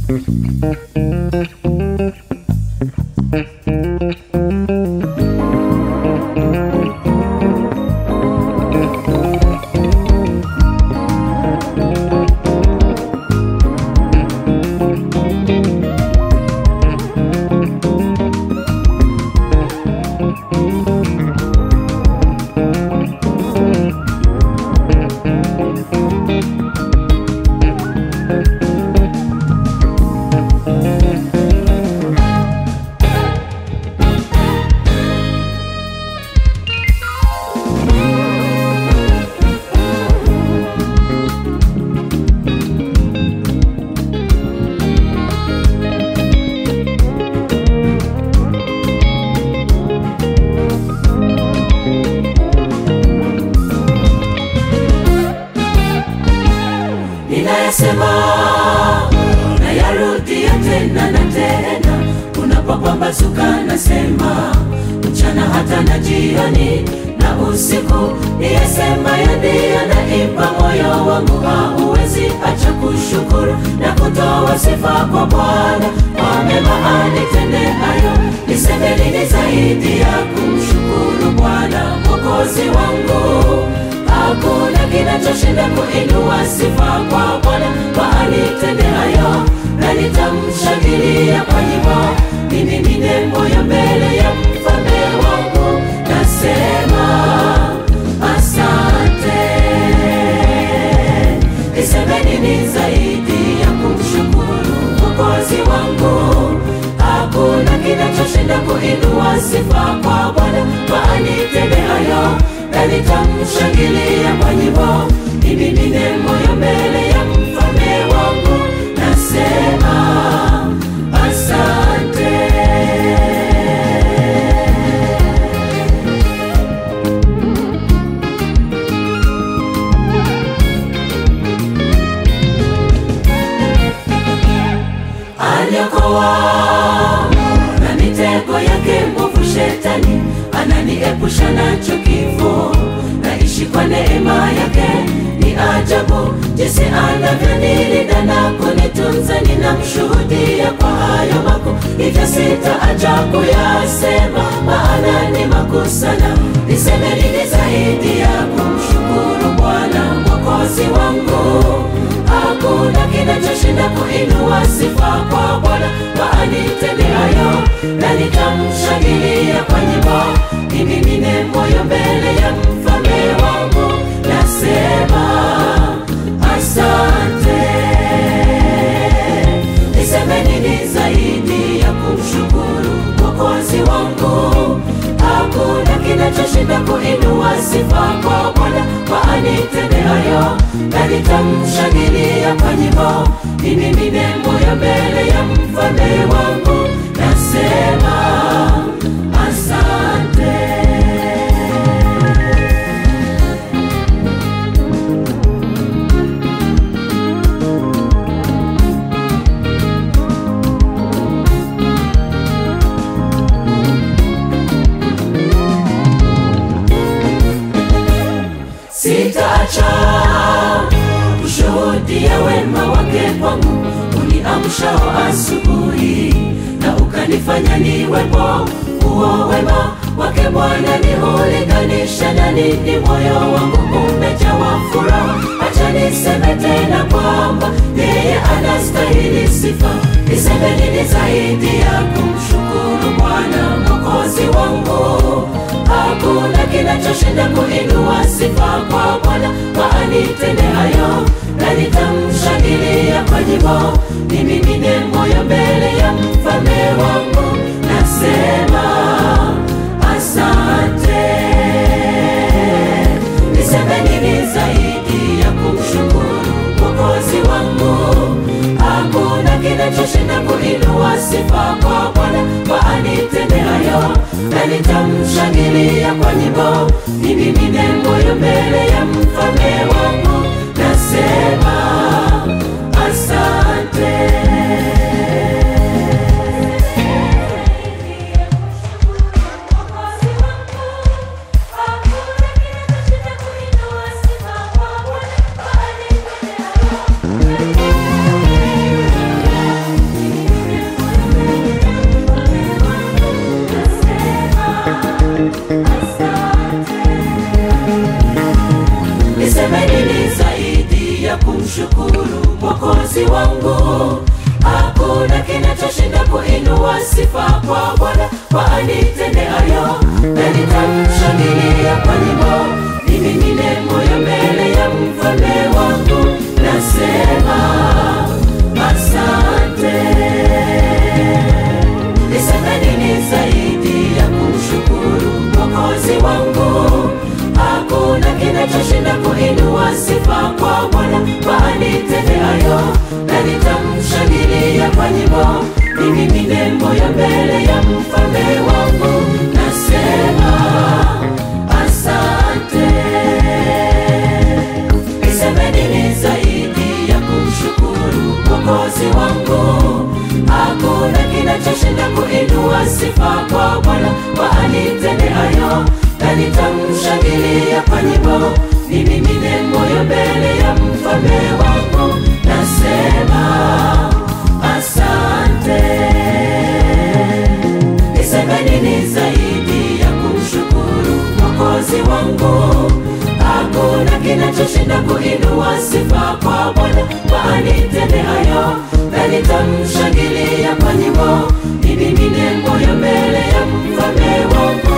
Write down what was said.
ninayasema nayarudia tena na tena unapopambazuka nasema mchana hata na jioni na usiku niyasema yandiyo naipa moyo wangu hauwezi acha kushukuru na kutoa sifa kwa bwana kwa mema anitendeayo niseme nini zaidi ya kumshukuru bwana mwokozi wangu hakuna kinachoshinda kuinua sifa kwa Bwana kwa anitendeayo, na nitamshangilia kwa nyimbo, nimimine moyo mbele ya mfalme wangu, nasema asante. Niseme nini zaidi ya kumshukuru mwokozi wangu? Hakuna kinachoshinda kuinua sifa kwa Bwana kwa anitendeayo na nitamshangilia kwa nyimbo, nimimine moyo mbele ya mfalme wangu, nasema asante. Aliokoa na mitego yake mwovu shetani, ananiepusha nacho kifo. Naishi kwa neema yake, ni ajabu jinsi anavyonilinda na kunitunza. Ninamshuhudia kwa hayo makuu, hivyo sitaacha kuyasema, maana ni makuu sana. Niseme nini zaidi ya kumshukuru Bwana mwokozi wangu? Hakuna kinachoshinda kuinua sifa kwa Bwana kwa anitendeayo, na nitamshangilia kwa nyimbo, nimimine moyo mbele ya mfalme wangu, nasema asante. Niseme nini zaidi ya kumshukuru mwokozi wangu? Hakuna kinachoshinda kuinua sifa kwa Bwana kwa anitendeayo, na nitamshangilia kwa nyimbo, nimimine moyo mbele ya mfalme wangu, nasema asante. Sitaacha kushuhudia wema wake kwangu, uniamshao asubuhi na ukanifanya niwepo. Huo wema wake Bwana ni ulinganisha na nini? Moyo wangu umejawa furaha. Acha niseme tena kwamba yeye anastahili sifa. Niseme nini zaidi ya kumshukuru Bwana mwokozi wangu? Hakuna kinachoshinda kuinua sifa kwa Bwana kwa anitendeayo, na nitamshangilia kwa nyimbo, nimimine moyo mbele ya mfalme wangu, nasema asante. Niseme nini zaidi ya kumshukuru mwokozi wangu? Hakuna kinachoshinda kuinua sifa kwa Bwana kwa anitendeayo, na nitamshangilia kwa nyimbo, nimimine moyo mbele ya mfalme wangu, nasema asante. kushukuru mwokozi wangu hakuna kinachoshinda kuinua sifa kwa bwana kwa anitendeayo na nitamshangilia kwa nyimbo nimimine moyo mbele ya mfalme wangu nasema asante niseme nini zaidi ya kumshukuru mwokozi wangu hakuna kinachoshinda kuinua sifa kwa bwana kwa anitendeayo na nitamshangilia kwa nyimbo nimimine moyo mbele ya mfalme wangu nasema asante niseme nini zaidi ya kumshukuru mwokozi wangu hakuna kinachoshinda kuinua sifa kwa bwana kwa anitendeayo na nitamshangilia kwa nyimbo nimimine moyo mbele ya mfalme wangu nasema asante niseme nini zaidi ya kumshukuru mwokozi wangu hakuna kinachoshinda kuinua sifa kwa bwana kwa anitendeayo na nitamshangilia kwa nyimbo nimimine moyo mbele ya mfalme wangu